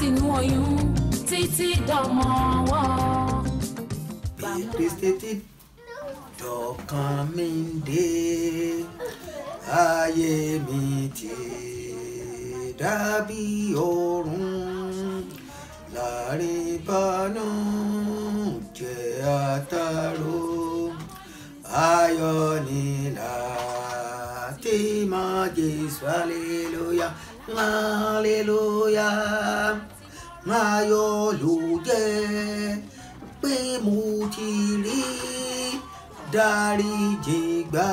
látinú oyún títí dọmọ ọwọ́. Kristi ti dọ̀kan mi dé ayé mi ti dàbí oorun láàrin bánú jẹ́ àtàrò ayọ̀ ni láti máa Jésù hallelujah hallelujah ayọ̀ ló jẹ́ pé mo ti rí dáríjì gbà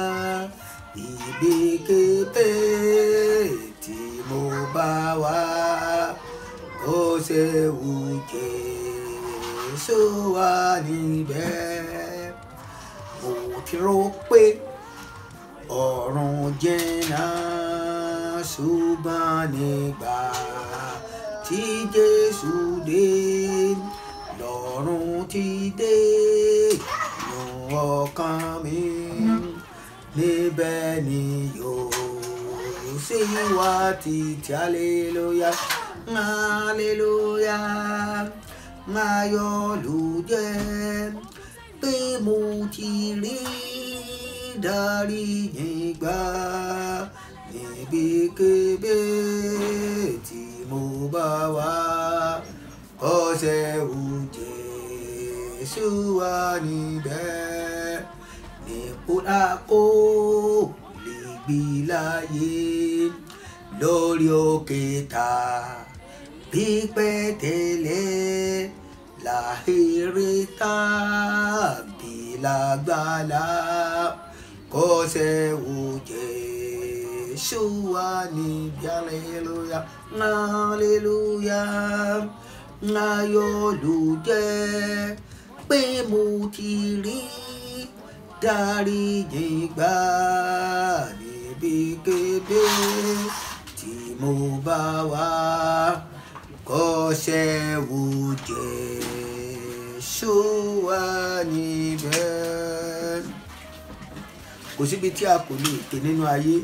ibikíbi tí mo bá wà ó ṣe wù Jésù wà níbẹ̀ mo ti rò pé ọ̀run jìnnà ṣùgbọ́n nígbà tí Jésù dé lọ́run ti dé nù ọkàn mi níbẹ̀ ni yóò sì wá títí aleluya aleluya ayọ̀ ló jẹ́ pé mo ti rí dáríjì gbà níbikíbi tí mo bá wà ọ̀sẹ̀ wù Jésù wà níbẹ̀ nípò àkó lè gbé láyé lórí òkè ta bí pẹ̀tẹ́lẹ̀ láhìrì tàbí lágbàlá kọ́sẹ̀ wù Jésù wà níbi hallelujah hallelujah ayọ̀ ló jẹ́ pé mo ti rí dáríjì gbà níbikíbi tí mo bá wà kọ́sẹ̀ wù Jésù wà níbẹ̀. kò síbi tí a kò lè tè nínú ayé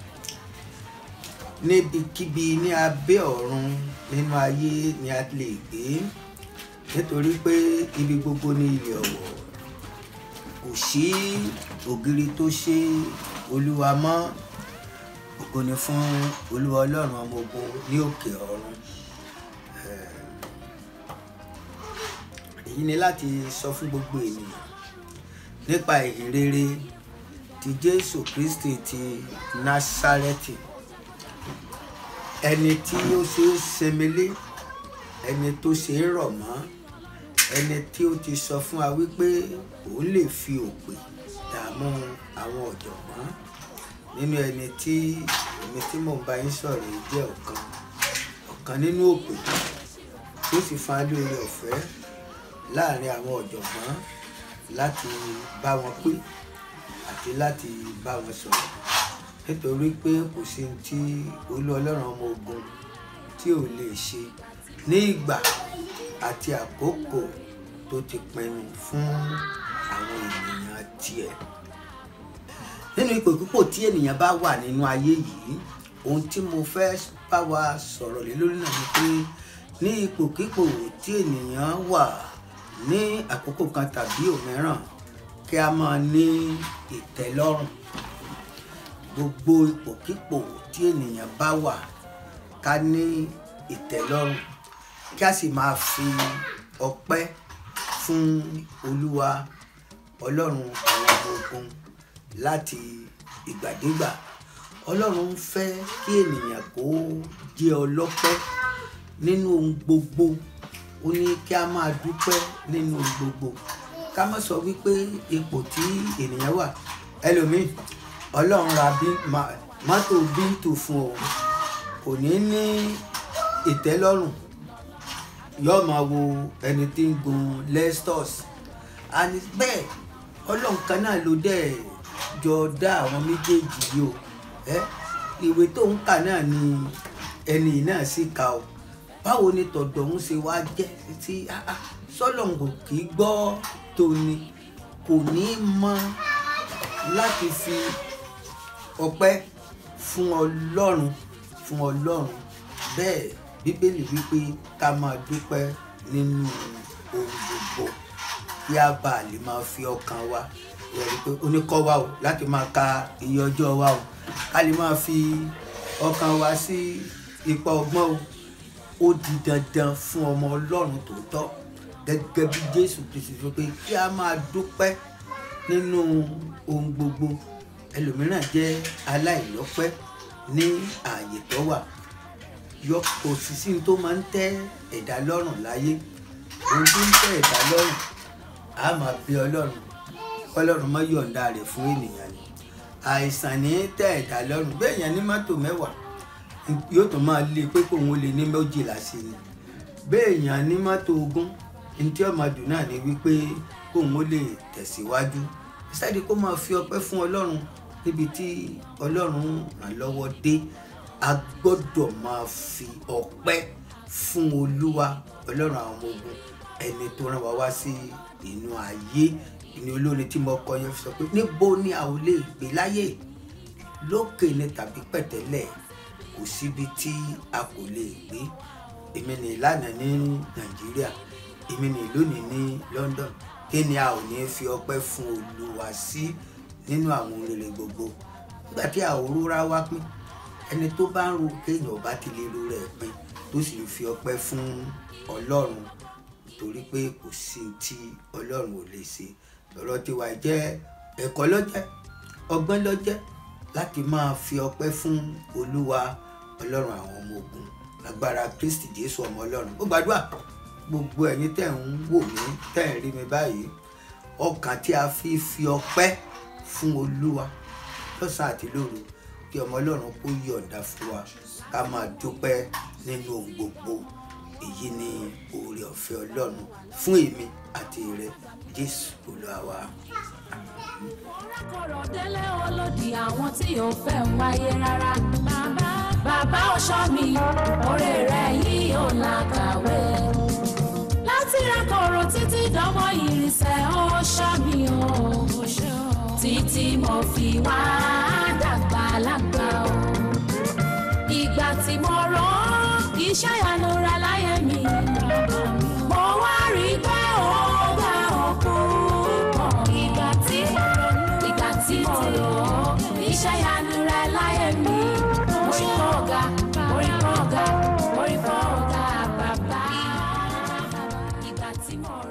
níbikíbi ní abẹ́ ọ̀run nínú ayé ni a lè gbé nítorí pé ibi gbogbo ní ilẹ̀ ọ̀wọ̀ kò sí ògiri tó ṣe olúwa mọ́ ògo ni fún olúwa ọlọ́run ọmọ ogun ní òkè ọ̀run èyí ni láti sọ fún gbogbo ènìyàn nípa ìhìn rere ti jésù kristi ti násárẹ́tì ẹni tí ó ṣe é semele ẹni tó ṣe é rọ̀ mọ́ ẹni tí ó ti sọ fún wa wípé òun lè fi òpè dààmú àwọn ọ̀jọ̀gbọ́n nínú ẹni tí èmi tí mò ń bá yín sọ̀rọ̀ yìí jẹ́ ọ̀kan ọ̀kan nínú òpè tí ó sì fún wa lórí ọ̀fẹ́ láàrin àwọn ọ̀jọ̀gbọ́n láti bá wọn pé àti láti bá wọn sọ̀rọ̀ nítorí pé kò sí ohun tí olú ọlọ́run ọmọ ogun tí ò lè ṣe ní ìgbà àti àkókò tó ti pinnu fún àwọn ènìyàn tiẹ̀. nínú ipò púpọ̀ tí ènìyàn bá wà nínú ayé yìí ohun tí mo fẹ́ bá wa sọ̀rọ̀ lé lórí náà ni pé ní ipòkípò tí ènìyàn wà ní àkókò kan tàbí òmíràn kí a máa ní ìtẹ́lọ́rùn gbogbo ipòkípò tí ènìyàn bá wà ká ní ìtẹ́lọ́rùn kí a sì máa fi ọpẹ́ fún olúwa ọlọ́run àwọn ọmọ ogun láti ìgbàdégbà ọlọ́run ń fẹ́ kí ènìyàn kó jẹ́ ọlọ́pẹ́ nínú ohun gbogbo ó ní kí a máa dúpẹ́ nínú ohun gbogbo ká má sọ wípé ipò tí ènìyàn wà ẹlòmíì ọlọ́run ra mọ́tò bíntù fún ọ kò ní ní ìtẹ́lọ́rùn yóò máa wo ẹni tí ń gun lestos and bẹ́ẹ̀ ọlọ́run kan náà ló dẹ̀ jọ dá àwọn méjèèjì yìí o ẹ ìwé tó ń kà náà ni ẹni náà sì kà o báwo ni tọ̀dọ̀ ń ṣe wá jẹ́ tí sọ́lọ́n kò kì í gbọ́ tóni kò ní mọ láti fi ọpẹ́ fún ọlọ́run fún ọlọ́run bẹ́ẹ̀ bíbélì wípé ká máa dúpẹ́ nínú ohun gbogbo kí a bá lè máa fi ọkàn wa yẹri pé oníkọ́ wa o láti máa ka iye ọjọ́ wa o ká lè máa fi ọkàn wa sí ipa ọgbọ́n o ó di dandan fún ọmọ ọlọ́run tòótọ́ gẹ́gẹ́ bí jésù kristu sọ pé kí a máa dúpẹ́ nínú ohun gbogbo ẹlòmíràn jẹ́ aláìlọ́pẹ́ ní ààyè tó wà yọ kò sí sí ní tó máa ń tẹ́ ẹ̀dá lọ́rùn láyé ohun tó ń tẹ́ ẹ̀dá lọ́rùn a máa bí ọlọ́run ọlọ́run má yọ̀ǹda rẹ̀ fún ènìyàn ni àìsàn ní tẹ́ ẹ̀dá lọ́rùn bẹ́ẹ̀ yẹn ní mọ́tò mẹ́wàá yóò tún máa lé pé kóun ó lè ní méjìlá sí ni bẹ́ẹ̀ yẹn ní mọ́tò ogún ntí ọmọ dùn náà ni wípé kóun ó lè tẹ̀síwájú ìsáde kó máa fi ọpẹ́ fún ọlọ́run níbi tí ọlọ́run ràn lọ́wọ́ dé a gbọ́dọ̀ máa fi ọpẹ́ fún olúwa ọlọ́run àwọn ọmọ ogun ẹni tó rán wa wá sí inú ayé ìní olórin tí mo kọ yẹn sọ pé níbo ni a ò lè gbé láyé lókè ni tàbí pẹ̀tẹ́lẹ̀ kò síbi tí a kò lè gbé èmi ní ìlànà ní nàìjíríà èmi ní lónìí ní london kí ni a ò ní fi ọpẹ́ fún olúwa sí nínú àwọn rere gbogbo nígbà tí àwòrán wá pín ẹni tó bá ń ro kéèyàn bá ti lè ro rẹ̀ pín tó sì ń fi ọpẹ́ fún ọlọ́run torí pé kò sí tí ọlọ́run ò lè ṣe ọ̀rọ̀ tiwa jẹ́ ẹ̀kọ́ lọ́jẹ́ ọgbọ́n lọ́jẹ́ láti máa fi ọpẹ́ fún olúwa ọlọ́run àwọn ọmọ ogun agbára kristi jésù ọmọ ọlọ́run ó gbàdúrà gbogbo ẹ̀yin tẹ̀ ń wò mí tẹ̀ ń rí mi báyìí ọkàn tí a fi fi ọpẹ́ fún olúwa lọ́sàn àti lóru kí ọmọ ọlọ́run kó yọ̀ǹda fún wa ká máa dúpẹ́ nínú ohun gbogbo èyí ni oore ọ̀fẹ́ ọlọ́run fún èmi àti rẹ jésù olúwa wa. kọ̀rọ̀ délé olódì àwọn tí ò fẹ́ ń wáyé rárá. bàbá bàbá ọ̀ṣọ́ mi oore rẹ̀ yìí ò làkàwé. láti ra kọ̀rọ̀ títí dánmọ́ ìrìnsẹ̀ ọ̀ṣọ́ mi ò títí mo fi wá dàgbà lágbà o. ìgbà tí mo rọ́ iṣẹ́ ìyanu ra láyé mi. mo wá rí i pé ó gbà òkú pọ̀. ìgbà tí mo ronú ìgbà tí mo rò ó iṣẹ́ ìyanu ra láyé mi. mo rí kọ́ ọ̀gá mo rí kọ́ ọ̀gá mo rí kọ́ ọ̀gá bàbá. ìgbà tí mo rò